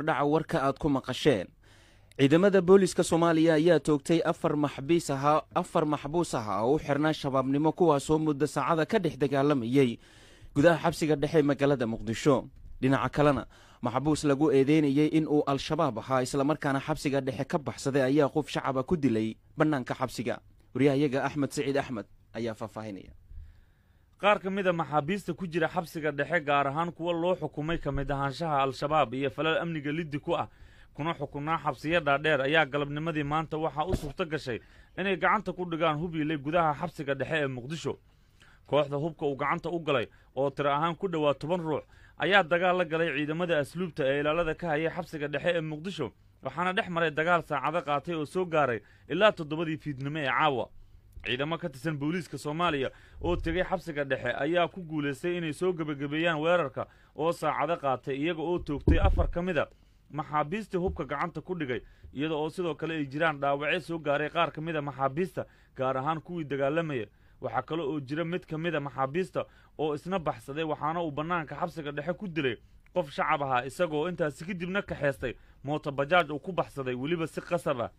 hordhaca warka aad ku maqasheen ciidamada booliska soomaaliya ayaa toogtay afar maxbiis ahaa afar maxbuus ah oo u xirnaa shabaabnimo kuwaasoo muddo saacada ka dhex dagaalamayey gudaha xabsiga dhexe magaalada muqdisho dhinaca kalena maxbuus lagu eedeynayey in uu al-shabaab ahaa islamarkaana xabsiga dhexe ka baxsaday ayaa qof shacaba ku dilay bannaanka xabsiga waryahayaga axmed siciid axmed ayaa faahfaahinaya qaar ka mid a maxaabiista ku jira xabsiga dhexe gaar ahaan kuwa loo xukumay ka mid ahaanshaha al-shabaab iyo falal amniga liddi ku ah kuna xukunaa xabsiyo dhaadheer ayaa galabnimadii maanta waxaa u suurto gashay inay gacanta ku dhigaan hubiiley gudaha xabsiga dhexe ee muqdisho kooxda hubka uu gacanta u galay oo tiro ahaan ku dhowaa toban ruux ayaa dagaal la galay ciidamada asluubta ee ilaalada ka hayay xabsiga dhexe ee muqdisho waxaana dhex maray dagaal saacado qaatay oo soo gaaray ilaa toddobadii fiidnimo ee caawa ciidamo ka tirsan booliiska soomaaliya oo tegay xabsiga dhexe ayaa ku guulaystay inay soo gebagabeeyaan weerarka oo saacado qaatay iyaga oo toogtay afar ka mid a maxaabiistii hubka gacanta ku dhigay iyada oo sidoo kale ay jiraan dhaawacyo soo gaaray qaar ka mid a maxaabiista gaar ahaan kuwii dagaalamaya waxaa kale oo jira mid ka mid a maxaabiista oo isna baxsaday waxaana uu bannaanka xabsiga dhexe ku dilay qof shacab ahaa isagoo intaasi kadibna kaxeystay mootobajaaj uu ku baxsaday weliba si qasab ah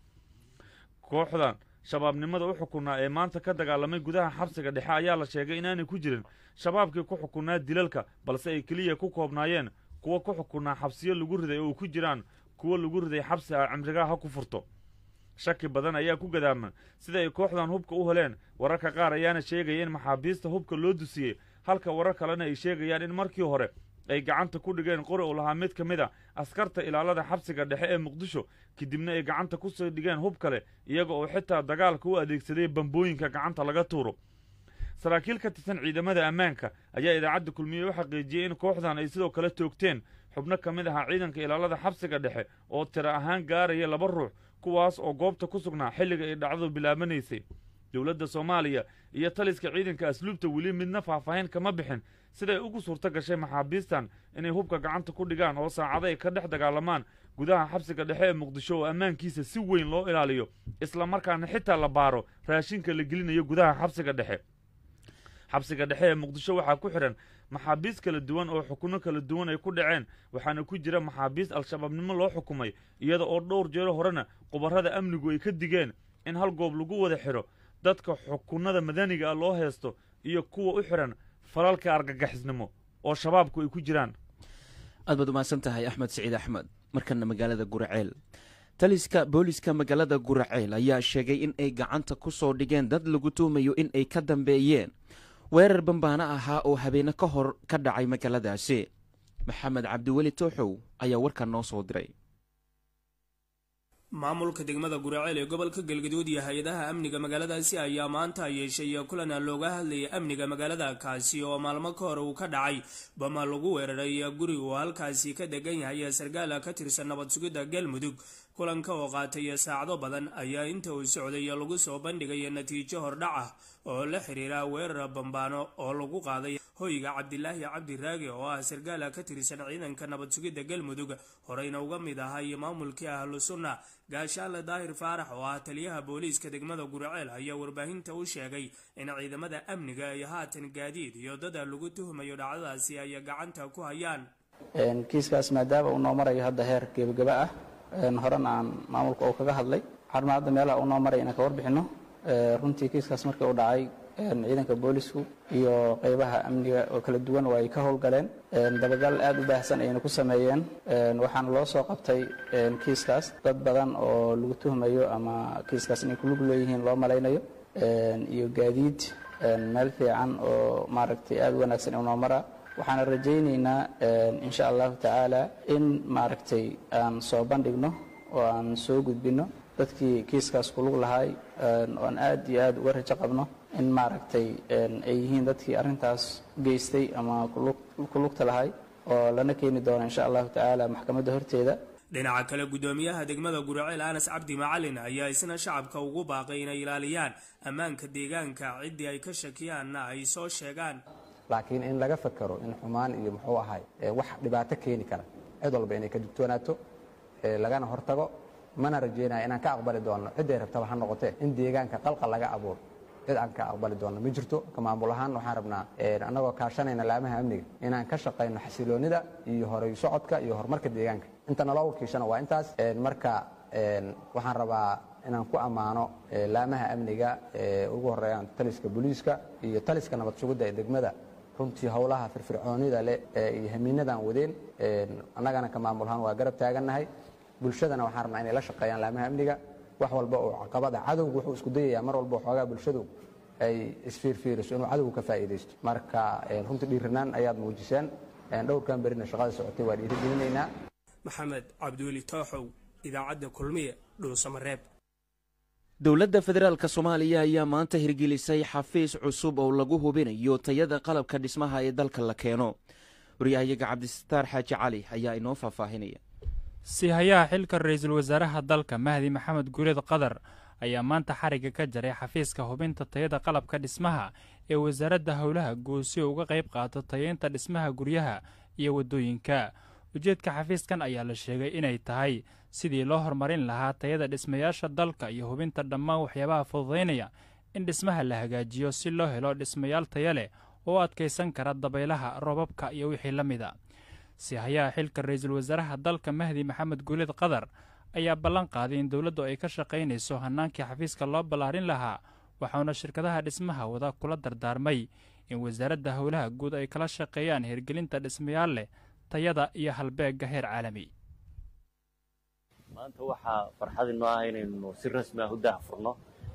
kooxdan shabaabnimada u xukunaa ee maanta ka dagaalamay gudaha xabsiga dhexe ayaa la sheegay inaanay ku jirin shabaabkii ku xukunaa dilalka balse ay keliya ku koobnaayeen kuwa ku xukunaa xabsiyo lagu riday oo ku jiraan kuwo lagu riday xabsi ah cimrigaa ha ku furto shaki badan ayaa ku gadaaman sida ay kooxdan hubka u heleen wararka qaar ayaana sheegaya in maxaabiista hubka loo dusiyey halka warar kalena ay sheegayaan in markii hore ay gacanta ku dhigeen qori uu lahaa mid ka mid a askarta ilaalada xabsiga dhexe ee muqdisho kadibna ay gacanta kusoo dhigeen hub kale iyaga oo xitaa dagaalka u adeegsaday bambooyinka gacanta laga tuuro saraakiil ka tirsan ciidamada ammaanka ayaa idaacadda kulmiye u xaqiijiyey in kooxdan ay sidoo kale toogteen xubno ka mid ahaa ciidanka ilaalada xabsiga dhexe oo tiro ahaan gaaraya laba ruux kuwaas oo goobta ku sugnaa xilliga ay dhacdadu bilaabanaysay dowladda soomaaliya iyo taliska ciidanka asluubta weli midna faahfaahin kama bixin siday ugu suurto gashay maxaabiistan inay hubka gacanta ku dhigaan oo saacado ay ka dhex dagaalamaan gudaha xabsiga dhexe ee muqdisho oo ammaankiisa si weyn loo ilaaliyo isla markaana xitaa la baaro raashinka la gelinayo gudaha xabsiga dhexe xabsiga dhexe ee muqdisho waxaa ku xidhan maxaabiis kala duwan oo xukunno kala duwan ay ku dhaceen waxaana ku jira maxaabiis al-shabaabnimo loo xukumay iyada oo dhowr jeero horena qubarrada amnigu ay ka digeen in hal goob lagu wada xidho dadka xukunnada madaniga ah loo heesto iyo kuwa u xidhan falalka argagixisnimo oo shabaabku ay ku jiraan aad baad umahadsan tahay axmed siciid axmed markana magaalada guraceel taliska booliska magaalada guraceel ayaa sheegay in ay gacanta ku soo dhigeen dad lagu tuumayo in ay ka dambeeyeen weerar bambaano ahaa oo habeene ka hor ka dhacay magaaladaasi maxamed cabdiweli tooxow ayaa warkan noo soo diray maamulka degmada guraceel ee gobolka galgaduud iyo hay-adaha amniga magaaladaasi ayaa maanta yeeshay kulan looga hadlayay amniga magaalada kaasi oo maalmo ka hor uu ka dhacay bama lagu weeraray guri uu halkaasi ka degan yahay sargaala ka tirsan nabad sugidda galmudug kulanka oo qaatay saacado badan ayaa inta uu socday lagu soo bandhigay natiijo hordhac ah oo la xiriira weerar bambaano oo lagu qaaday hoyga cabdilaahi cabdiraage oo ah sargaala ka tirsan ciidanka nabad sugidda galmudug horeyna uga mid ahay maamulkii ahlu sunna gaashaale daahir faarax oo ah taliyaha booliiska degmada guraceel ayaa warbaahinta u sheegay in ciidamada amniga ay haatan gaadiid iyo dada lagu tuhmayo dhacdadaasi ay gacanta ku hayaan kiiskaas maadaama uu noo marayo hadda heer gebagaba ah horena aan maamulka oo kaga hadlay waxaan hadda meelaha uu noo maray inaan ka warbixino runtii kiiskaas markii uu dhacay ciidanka boolisku iyo qeybaha amniga oo kala duwan waa ay ka howlgaleen dabagal aad u baahsan ayayna ku sameeyeen waxaana loo soo qabtay kiiskaas dad badan oo lagu tuhmayo ama kiiskaas inay kulug leeyihiin loo malaynayo iyo gaadiid meel fiican oo maaragtay aad u wanaagsan inuu noo maraa waxaana rajaynaynaa insha allahu tacaala in maaragtay aan soo bandhigno oo aan soo gudbino dadkii kiiskaas kulug lahay oan aad iyo aad uga rajo qabno in maaragtay ay yihiin dadkii arrintaas geystay ama kulugta lahay oo lana keeni doono insha allahu tacaala maxkamadda horteeda dhinaca kale guddoomiyaha degmada guraceel anas cabdi macalin ayaa isna shacabka ugu baaqay inay ilaaliyaan ammaanka deegaanka ciddii ay ka shakiyaanna ay soo sheegaan laakiin in laga fakero in xumaan iyo muxuu ahay wax dhibaato keeni kara cid walba inay ka digtoonaato lagana hortago mana rajeynaya inaan ka aqbali doonno cidday rabtaba ha noqotee in deegaanka qalqal laga abuuro cid aan ka aqbali doonno ma jirto ka maamul ahaan waxaan rabnaa annagoo kaashanayna laamaha amniga inaan ka shaqayno xasiloonnida iyo horay socodka iyo horumarka deegaanka inta naloo wakiishana waa intaas marka waxaan rabaa inaan ku ammaano laamaha amniga ugu horeeyaan taliska booliiska iyo taliska nabad sugidda ee degmada runtii howlaha firfircoonida leh iyo hamiinadaan wadeen annagana ka maamulahaan waa garab taagannahay bulshadana waxaan rabnaa inay la shaqeeyaan laamaha amniga wax walba oo caqabada cadowgu wuxuu isku dayayaa mar walba waxoogaa bulshadu ay isfiirfiiriso inuu cadowgu ka faa'iidaysto marka runtii dhiiranaan ayaad muujiseen dhowrkan berina shaqada socotay waa dhiirigelinaynaa maxamed cabdiweli tooxow idaacadda kulmiye dhuusamareeb dowladda federaalk soomaaliya ayaa maanta hirgelisay xafiis cusub oo lagu hubinayo tayada qalabka dhismaha ee dalka la keeno waryahayaga cabdisataar xaaji cali ayaa inoo faahfaahinaya siihayaha xilka ra-iisul wasaaraha dalka mahdi maxamed guuleed qadar ayaa maanta xarigga ka jaray xafiiska hubinta tayada qalabka dhismaha ee wasaaradda howlaha guud si uu uga qayb qaato tayeynta dhismaha guryaha iyo waddooyinka ujeedka xafiiskan ayaa la sheegay inay tahay sidii loo horumarin lahaa tayada dhismayaasha dalka iyo hubinta dhammaan waxyaabaha fududaynaya in dhismaha la hagaajiyo si loo helo dhismayaal taya leh oo adkaysan kara dabaylaha roobabka iyo wixii la mida siihayaha xilka ra-iisul wasaaraha dalka mahdi maxamed guuleed qadar ayaa ballan qaaday in dowladdu ay ka shaqaynayso hannaankii xafiiska loo ballaarin lahaa waxauna shirkadaha dhismaha wada kula dardaarmay in wasaaradda howlaha guud ay kala shaqeeyaan hirgelinta dhismayaal leh tayada iyo halbeegga heer caalami maanta waxaa farxad inoo ah inaynu si rasmi ah u daahfurno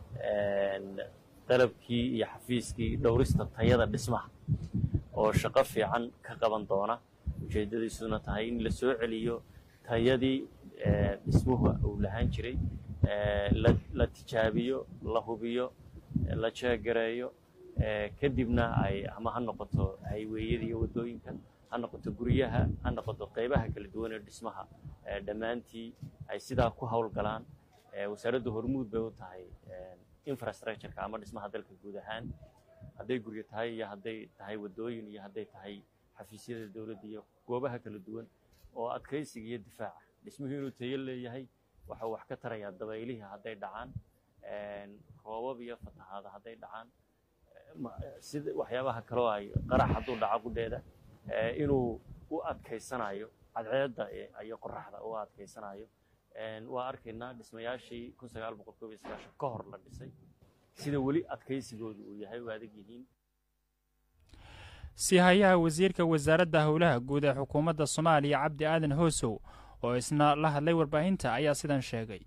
dalabkii iyo xafiiskii dhowrista tayada dhismaha oo shaqo fiican ka qaban doona ujeeddadiisuna tahay in la soo celiyo tayadii dhismuhu uu lahaan jiray la tijaabiyo la hubiyo la jeegareeyo kadibna ay ama ha noqoto hayweeyada iyo waddooyinka ha noqoto guryaha ha noqoto qaybaha kala duwan ee dhismaha dhammaantii ay sidaa ku howlgalaan wasaaraddu hormuud bay u tahay infrastructureka ama dhismaha dalka guud ahaan hadday guryo tahay iyo hadday tahay waddooyin iyo hadday tahay xafiisyada dowladda iyo goobaha kala duwan oo adkaysiga iyo difaaca dhismuhu inuu tayo leeyahay waxau wax ka tarayaa dabaylihii hadday dhacaan roobab iyo fatahaada hadday dhacaan sida waxyaabaha kaloo ay qarax hadduu dhaco gudheeda inuu u adkaysanayo cadceedda iyo qoraxda u adkaysanayo waa arkaynaa dhismayaashii kun sagaal boqol koob iyo sagaashan ka hor la dhisay sida weli adkaysigoodu uu yahay u adag yihiin siihayaha wasiirka wasaaradda howlaha guud ee xukuumadda soomaaliya cabdi aadan hoosow oo isna la hadlay warbaahinta ayaa sidan sheegay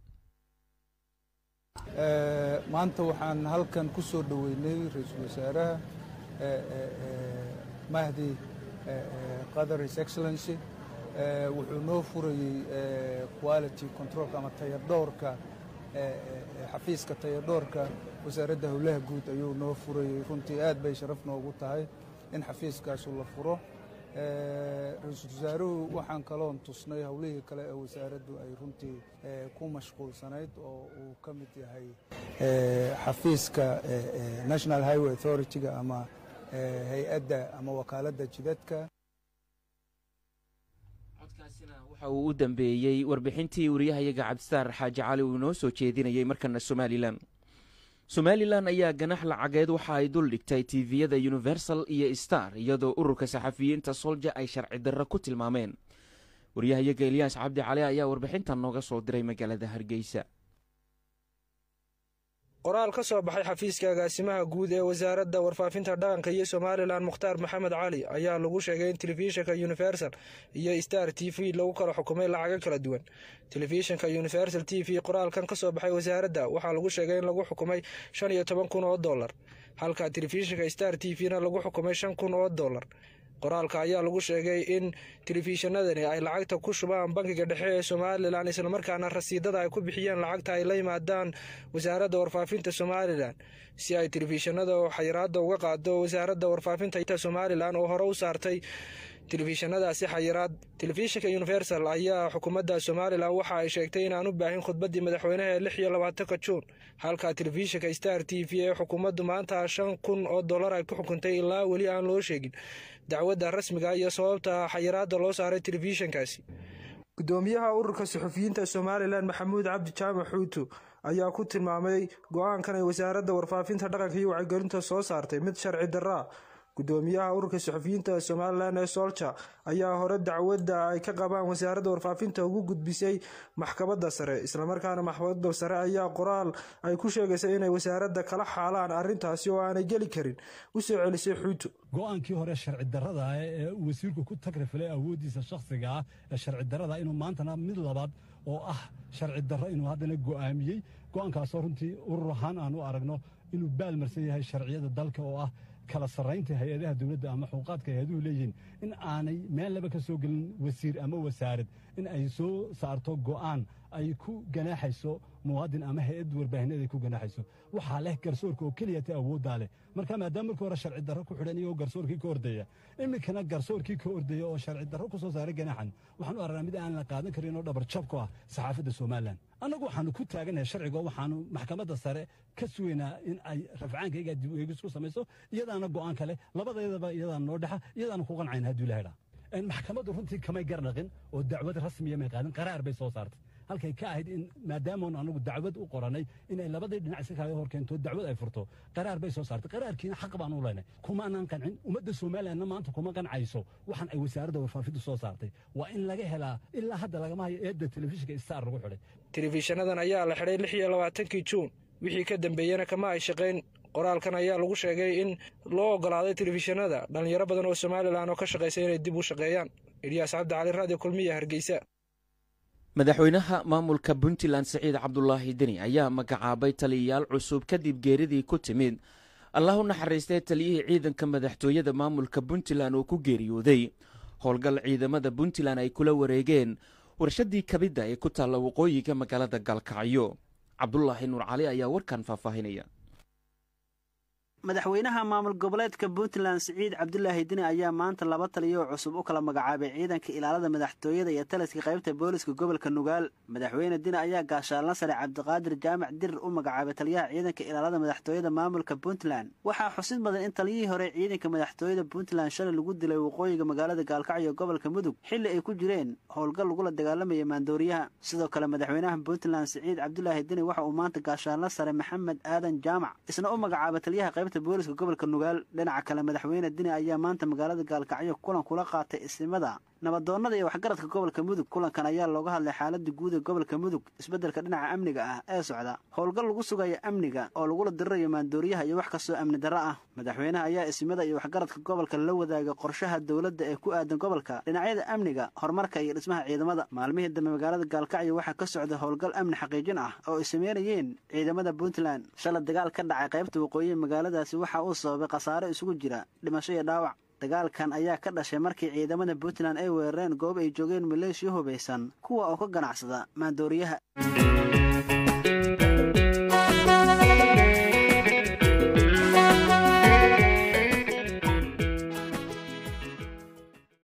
maanta waxaan halkan ku soo dhoweynay ra-iisul wasaaraha mahdi qadar his excellency wuxuu noo furayey quality controlka ama tayadhoorka xafiiska tayadhoorka wasaaradda howlaha guud ayuu noo furayey runtii aad bay sharaf noogu tahay in xafiiskaasu la furo ra-iisul wasaaruhu waxaan kaloon tusnay howlihii kale ee wasaaraddu ay runtii ku mashquulsanayd oo uu ka mid yahay xafiiska national highway authority-ga ama hay-adda ama wakaaladda jidadka codkaasina waxa uu u dambeeyey warbixintii wariyahayaga cabdisaar xaaji cali uu inoo soo jeedinayay markana somalilan somalilan ayaa ganax lacageed waxa ay dul dhigtay tiviyada universal iyo star iyadoo ururka saxafiyiinta solja ay sharci darro ku tilmaameen waryahayaga elyaas cabdi cali ayaa warbixintan nooga soo diray magaalada hargeysa qoraal ka soo baxay xafiiska agaasimaha guud ee wasaaradda warfaafinta dhaqanka iyo somalilan mukhtaar maxamed cali ayaa lagu sheegay in telefishinka universal iyo star t v lagu kala xukumay lacago kala duwan telefishinka universal t v qoraalkan ka soo baxay wasaaradda waxaa lagu sheegay in lagu xukumay shan iyo toban kun oo dollar halka telefishinka star t v na lagu xukumay shan kun oo dollar qoraalka ayaa lagu sheegay in telefishinadani ay lacagta ku shubaan bankiga dhexe ee somalilan islamarkaana rasiidada ay ku bixiyeen lacagta ay la yimaadaan wasaaradda warfaafinta somalilan si ay telefishinada xayiraada uga qaado wasaaradda warfaafinta somalilan oo hore u saartay telefishinadaasi xayiraad telefishinka universal ayaa xukuumadda somalilan waxa ay sheegtay inaan u baahin khudbaddii madaxweynaha ee lix iyo labaatanka juun halka telefishinka star t v ee xukuumaddu maanta shan kun oo dollar ay ku xukuntay ilaa weli aan loo sheegin dacwadda rasmiga iyo sababta xayiraadda loo saaray telefishinkaasi gudoomiyaha ururka suxufiyiinta somalilan maxamuud cabdi jaamac xuutu ayaa ku tilmaamay go-aankan ay wasaaradda warfaafinta dhaqanka iyo wacyigelinta soo saartay mid sharci darraa gudoomiyaha ururka suxufiyiinta somalilan ee solja ayaa hore dacwadda ay ka qabaan wasaaradda warfaafinta ugu gudbisay maxkamadda sare islamarkaana maxkamadda sare ayaa qoraal ay ku sheegaysay inay wasaaradda kala xaalaan arrintaasi oo aanay geli karin u soo celisay xuuto go-aankii hore sharci darrada ah ee uu wasiirku ku tagrifilay awooddiisa shakhsiga ah ee sharci darrada inuu maantana mid labaad oo ah sharci darro inuu haddana go'aamiyey go'aankaasoo runtii urur ahaan aan u aragno inuu baalmarsan yahay sharciyada dalka oo ah kala sarraynta hay-adaha dowladda ama xuquuqaadka hay-aduhu leeyihiin in aanay meel laba ka soo gelin wasiir ama wasaarad in ay soo saarto go'aan ay ku ganaaxayso muwaadin ama hay-ad warbaahineed ay ku ganaaxayso waxaa leh garsoorka oo keliya ta awooddaa leh marka maadaama markii hore sharci darro ku xidhan iyagoo garsoorkii ka ordaya iminkana garsoorkii ka ordaya oo sharci darro ku soo saaray ganaaxan waxaan u aragnaa mid aan la qaadan karin oo dhabar jab ku ah saxaafadda somalilan annagu waxaanu ku taaganahay sharcigo waxaanu maxkamadda sare ka sugaynaa in ay rafcaankayga dib u eegis ku samayso iyadaana go'aan kale labadeedaba iyadaan noo dhexa iyadaanu ku qancayna hadduu ilaha dhaa maxkamaddu runtii kamay gardhaqin oo dacwad rasmiya may qaadin qaraar bay soo saartay halkay ka ahayd in maadaamoon anagu dacwad u qoranay inay labadii dhinac iska kaaga hor keento dacwad ay furto qaraar bay soo saartay qaraarkiina xaq baan u leynay kumaanan qancin ummadda somalilanna maanta kuma qancayso waxaan ay wasaaradda warfaafintu soo saartay waa in laga helaa ilaa hadda lagama hayo eedda telefishinka star lagu xidhay telefishanadan ayaa la xidhay lix iyo labaatankii juun wixii ka dambeeyena kama ay shaqayn qoraalkan ayaa lagu sheegay in loo ogolaaday telefishinada dhallinyaro badan oo somalilan oo ka shaqaysa inay dib u shaqeeyaan ilyaas cabdi cali raadiyo kulmiya hargeysa madaxweynaha maamulka puntland siciid cabdulaahi deni ayaa magacaabay taliyayaal cusub kadib geeridii ku timid allah u naxariistay taliyihii ciidanka madaxtooyada maamulka puntland oo ku geeriyooday howlgal ciidamada puntland ay kula wareegeen warshaddii kabidda ee ku taalla waqooyiga magaalada gaalkacyo cabdulaahi nuur cali ayaa warkan faahfaahinaya madaxweynaha maamul goboleedka puntland siciid cabdulaahi deni ayaa maanta laba taliyo cusub u kala magacaabay ciidanka ilaalada madaxtooyada iyo taliska qaybta booliska gobolka nugaal madaxweyne deni ayaa gaashaalna sare cabdiqaadir jaamac dirir u magacaabay taliyaha ciidanka ilaalada madaxtooyada maamulka puntland waxaa xusid mudan in taliyihii hore ciidanka madaxtooyada puntland shalay lagu dilay waqooyiga magaalada gaalkacyo gobolka mudug xilli ay ku jireen howlgal lagula dagaalamaya maandooriyaha sidoo kale madaxweynaha puntland siciid cabdulaahi deni waxa uu maanta gaashaalna sare maxamed aadan jaamac isna u magacaabay taliyaha qayb booliska gobolka nugaal dhinaca kale madaxweyne deni ayaa maanta magaalada gaalkacyo kulan kula qaatay isimada nabadoonnada iyo waxgaradka gobolka mudug kulankan ayaa looga hadlay xaalada guud ee gobolka mudug isbeddelka dhinaca amniga ah ee socda howlgal lagu sugayo amniga oo lagula dirirayo maandooriyaha iyo wax kastoo amni darro ah madaxweynaha ayaa isimada iyo waxgaradka gobolka la wadaaga qorshaha dowladda ee ku aadan gobolka dhinacyada amniga horumarka iyo dhismaha ciidamada maalmihii dambe magaalada gaalkacyo waxaa ka socda howlgal amni xaqiijin ah oo ay sameynayeen ciidamada puntland shalay dagaal ka dhacay qaybta waqooyihi magaaladaasi waxa uu sababay khasaare isugu jira dhimasho iyo dhaawac dagaalkan ayaa ka dhashay markii ciidamada puntland ay weerareen goob ay joogeen maleeshiya hubaysan kuwa oo ka ganacsada maandooriyaha